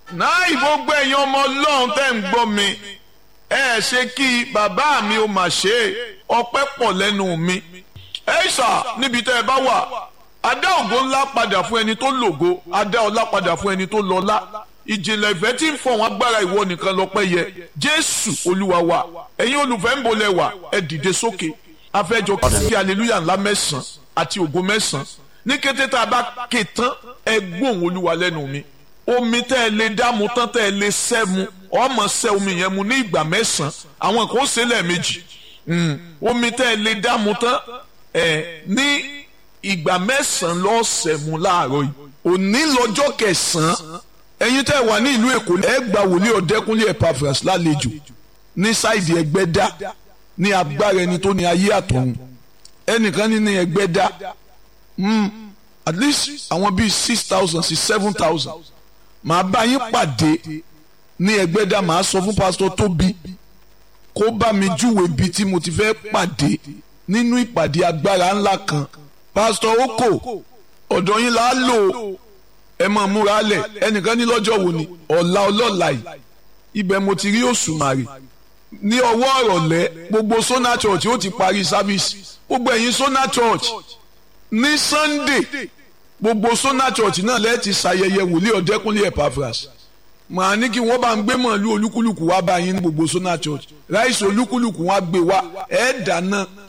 náà gbogbo ẹ̀yin ọmọ ọlọ́run tẹ́ ń gbọ́ mi ẹ ṣe kí bàbá mi ó mà ṣe é ọpẹ́ pọ̀ lẹ́nu mi ẹ ṣà níbi tẹ́ ẹ bá wà adá ògo ńlá padà fún ẹni tó lògo adá ọlá padà fún ẹni tó lọ́lá ìjìnlẹ̀ ìfẹ́ tí ń fọ̀hún agbára ìwọ nìkan lọ́pẹ́ yẹ jésù olúwa wa ẹ̀yin olùfẹ́ ń bolẹ̀ wà ẹ dìde sókè afẹ́jọ kí aleluya ńlá mẹ́sàn-án àti ògo mẹ́sàn-án ní kété tá a bá ké tán ẹ gbóhùn olúwa lẹ́nu mi omi tẹ́ ẹ lè dá mu tán tẹ́ ẹ lè sẹ́ mu ọmọ sẹ́ omi yẹn mu ní ìgbà mẹ́sàn-án àwọn kan ó ṣe lẹ́ẹ̀mejì omi tẹ́ ẹ lè dá mu tán ẹ ní ìgbà mẹ́sàn-án lọ́ọ́ sẹ́ mu láàárọ̀ yìí òní lọ́jọ́ kẹsàn-án ẹ̀yin tẹ́ ẹ wà ní ìlú èkó ẹ gba wòlíì ọ̀dẹ́kúnlé Epaphras lálejò ní sáìdì ẹgbẹ́dá ní agbára ẹni tó ní ayé àtọ̀run ẹnìkan ní ní ẹgbẹ́dá at least àwọn bíi six thousand sí seven thousand màá bá yín pàdé ní ẹgbẹ́dá màá sọ fún pásítọ̀ tóbi kó bá mi júwe ibi tí mo ti fẹ́ pàdé nínú ìpàdé agbára ńlá kan pásítọ̀ oko ọ̀dọ̀ yín là á lò ẹ máa múra lẹ̀ ẹnìkan ní lọ́jọ́ wo ni ọ̀la ọlọ́la yìí ibẹ̀ mo ti rí òṣùmàrè ní ọwọ́ ọ̀rọ̀lẹ́ gbogbo Sona Church ó ti parí sáfíìsì gbogbo ẹ̀yin Sona Church ní Sunday gbogbo Sona Church náà lẹ́ẹ̀ ti ṣàyẹyẹ wòlíì ọ̀dẹ́kúnlé Epaphras màá ní kí wọ́n bá ń gbé mọ̀lú olúkúlùkù wá bá yín ní gbogbo Sona Church ráìsì olúkúlùkù wá gbé wá ẹ̀ dáná